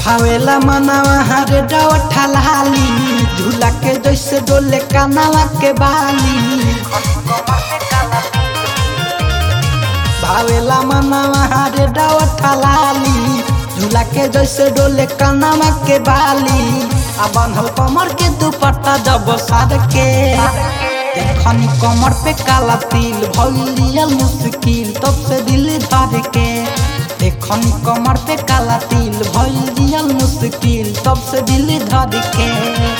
भावेला मनावा हरे डवठा लाली झूला के जैसे डोले कानावा के बाली भावेला मनावा हरे डवठा लाली झूला के जैसे डोले कानावा के बाली आ बांधल कमर के दुपट्टा जब सार के देखनी कमर पे काला तिल भइलियल मुश्किल तब से दिल धर के देखनी कमर पे काला तिल भइलियल मुश्किल तब से दिल धर के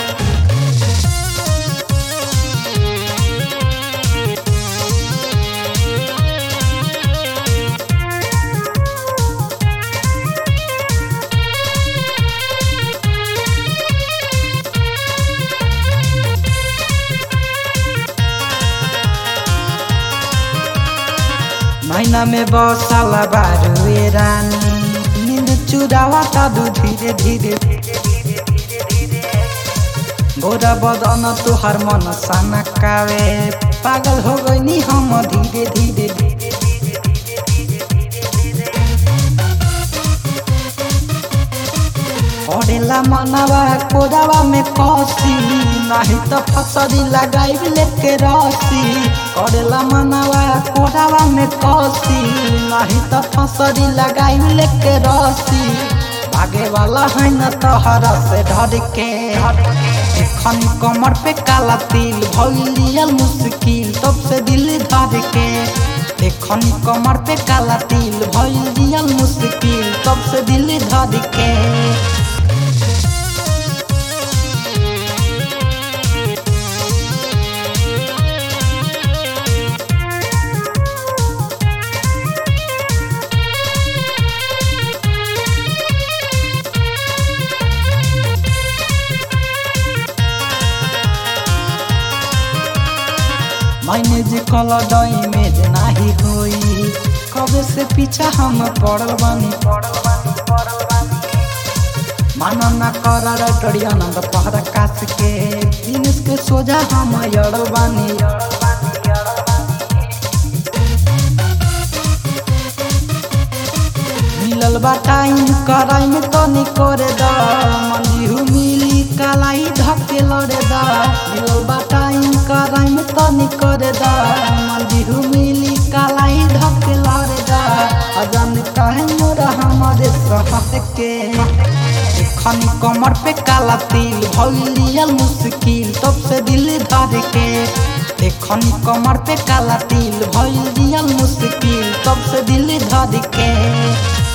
महीना में बसाला बारुए रानी नींद चुरावा तादू धीरे धीरे गोरा बदन तुहार मन साना कावे पागल हो गई हम धीरे धीरे पड़ेला मनवा कोरावा में कसी नहीं तो फसरी लगाई लेके रसी करेला मनवा कोरावा में कसी नहीं तो फसरी लगाई लेके रसी भागे वाला है न तोहरा से डर के एखन कमर पे काला तिल भइलियल मुश्किल तब से दिल धर के एखन कमर पे काला तिल भइलियल मुश्किल तब से दिल धर के मैंने जे कल डई में जे नाही होई कबे से पीछा हम पड़ल बानी माना ना कर रटड़ी आनंद पहरा कास के जिनिस के सोजा हम यड़ल बानी मिलल बा टाइम कराई में तनी करे दा मंदिहु मिली कालाई धके लड़े दा मिलल बा टाइम कराई में तनी करे दा मंदिहु मिली कालाई धके लड़े दा अजान काहे मोरा हमारे सहत के एखनी कमर पे काला तिल भइलियल मुश्किल तब से दिल धर के एखनी कमर पे काला तिल भइलियल मुश्किल तब से दिल धर के